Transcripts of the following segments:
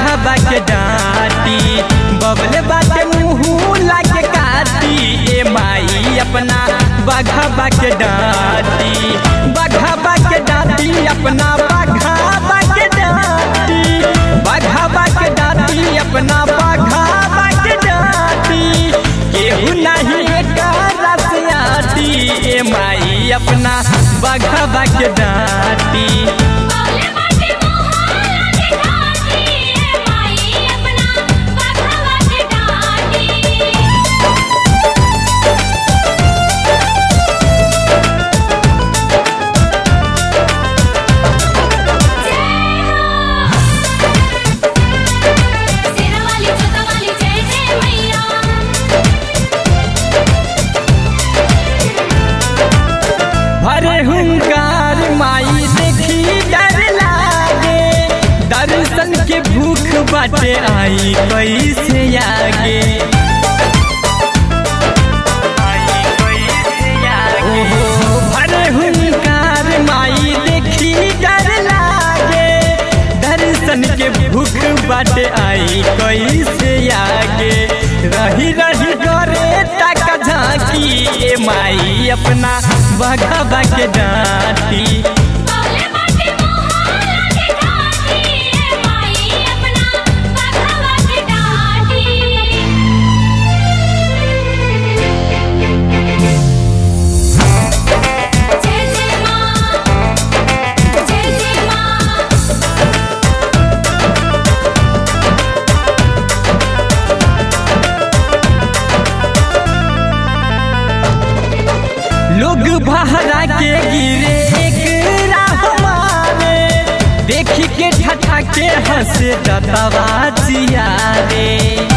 बघाबा के डांटी बबले बाटे मुँह लाके काटी ए माई अपना बघाबा के डांटी बघाबा के डांटी अपना बघाबा के डांटी बघाबा के डांटी अपना बघाबा के डांटी केहू नहीं एकरा से आटी ए माई अपना बघाबा के डांटी बोले बाटे मोहल्ला के घाटी ए माई अपना बघवा के डाटी सेना वाली जोता वाली जय जय मैया भरे हुंकार माई देखी डर लागे दर्शन के भूख बाटे आई कैसे आगे ओहो, भरे हुंकार माई देखी डर लागे दर्शन के भूख बाटे आई कैसे आगे रही रही करे तक झांकी ए माई अपना बघा के डांटी बोले बाटे मोहल्ला के घाटी ए माई अपना बघवा के डाटी जय जय मां जय जय मां लोग बहरा के गिरे एक राह मारे देखी के ठठा के हंसे दतवा जियारे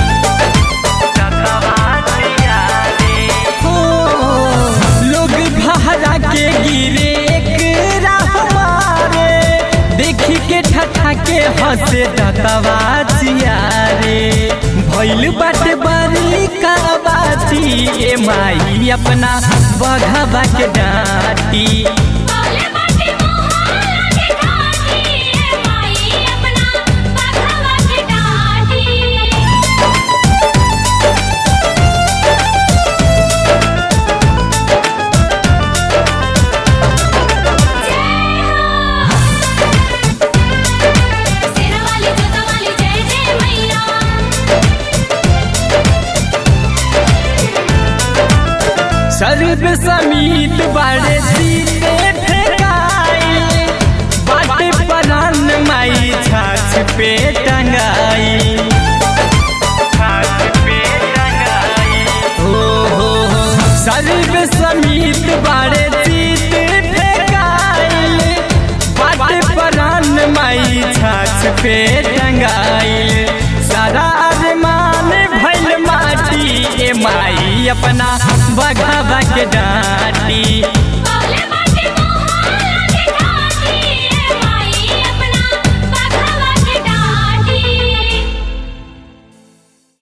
हो, लोग बहरा के गिरे एक राह मारे देखी के ठठा के हंसे दतवा जियारे भइल बाटे बरली का बाती ए माई अपना बघवा के डांटी बोले बाटे मोहल्ला के घाटी ए माई अपना बघवा के डाटी सेना वाली जोता वाली जय जय मैया सर्व समीत बाड़े सीते फेंकाई बाटे परान माई छाछ पे टंगाई हो हो हो सर्व समीत बाड़े सीते फेंकाई बाटे परान माई छाछ पे टंगाई सारा अरमान भइल माटी ए माई अपना बघावा के डांटी